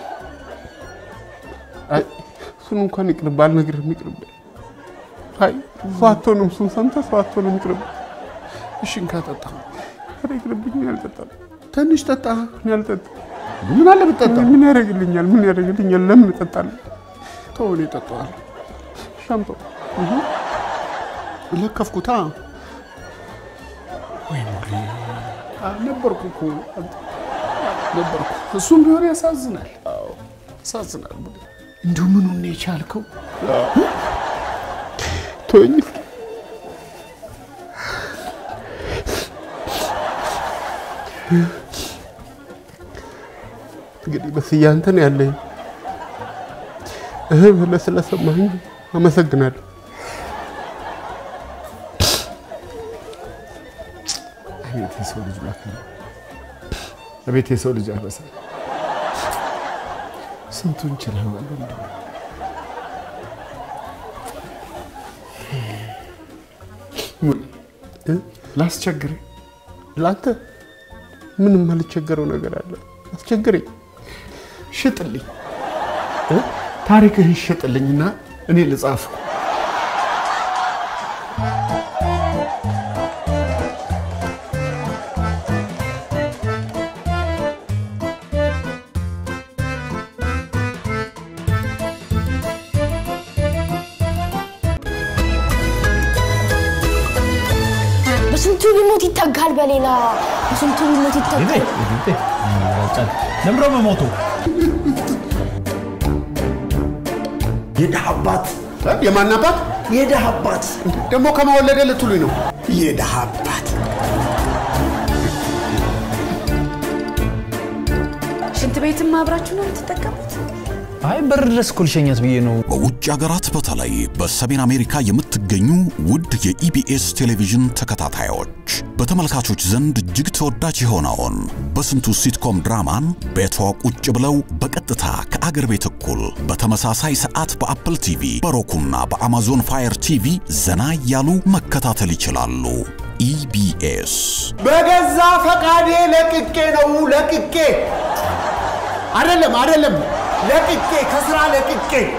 አይ እሱን እንኳን ይቅርብ፣ አልነግርህም፣ ይቅርብ። አይ ሰው አትሆንም፣ እሱን ሰምተህ ሰው አትሆንም፣ ይቅርብ። እሺ እንካ ጠጣ። ኧረ ይቅርብኝ፣ እኔ አልጠጣም። ትንሽ ጠጣ። እኔ አልጠጣም። ምን አለ ብትጠጣ? ምን ያደርግልኛል? ምን ያደርግልኛል? ለምን እጠጣለሁ? ተው፣ እኔ እጠጣዋለሁ። ሻምጣው ለከፍኩታ። ወይ ሙሌ ነበርኩ እኮ ነበርኩ። እሱም ቢሆን ያሳዝናል፣ ያሳዝናል። ሙሌ እንዲሁ ምኑን ነው የቻልከው? ተወኝ እስኪ። እንግዲህ በስዬ አንተ ነው ያለኝ። እህ ብለህ ስለሰማኝ አመሰግናለሁ። አቤት የሰው ልጅ መከራ፣ አቤት የሰው ልጅ አበሳ፣ ስንቱን ችለዋል። ወንድሜ እ? ላስቸግርህ ለአንተ ምንም አልቸገረው ነገር አለ። አስቸግረኝ፣ ሽጥልኝ፣ እ? ታሪክህን ሽጥልኝና እኔ ልጻፍ። በስንቱ ቢሞት ይተካል በሌላ በስንቱ ቢሞት ይተካል። ለምሮ መሞቱ የድሃ አባት የማን አባት? የድሃ አባት ደግሞ ከመወለደ ልትሉኝ ነው? የድሃ አባት ሽንት ቤትም አብራችሁ ነው የምትጠቀሙት? አይ በር ድረስ እኮ ልሸኛት ብዬ ነው። በውጭ ሀገራት በተለይ በሰሜን አሜሪካ የምትገኙ ውድ የኢቢኤስ ቴሌቪዥን ተከታታዮች በተመልካቾች ዘንድ እጅግ ተወዳጅ የሆነውን በስንቱ ሲትኮም ድራማን ቤቷ ቁጭ ብለው በቀጥታ ከአገር ቤት እኩል በተመሳሳይ ሰዓት በአፕል ቲቪ በሮኩና በአማዞን ፋየር ቲቪ ዘና እያሉ መከታተል ይችላሉ። ኢቢኤስ በገዛ ፈቃዴ ለቅቄ ነው ለቅቄ አይደለም አይደለም ለቅቄ ከስራ ለቅቄ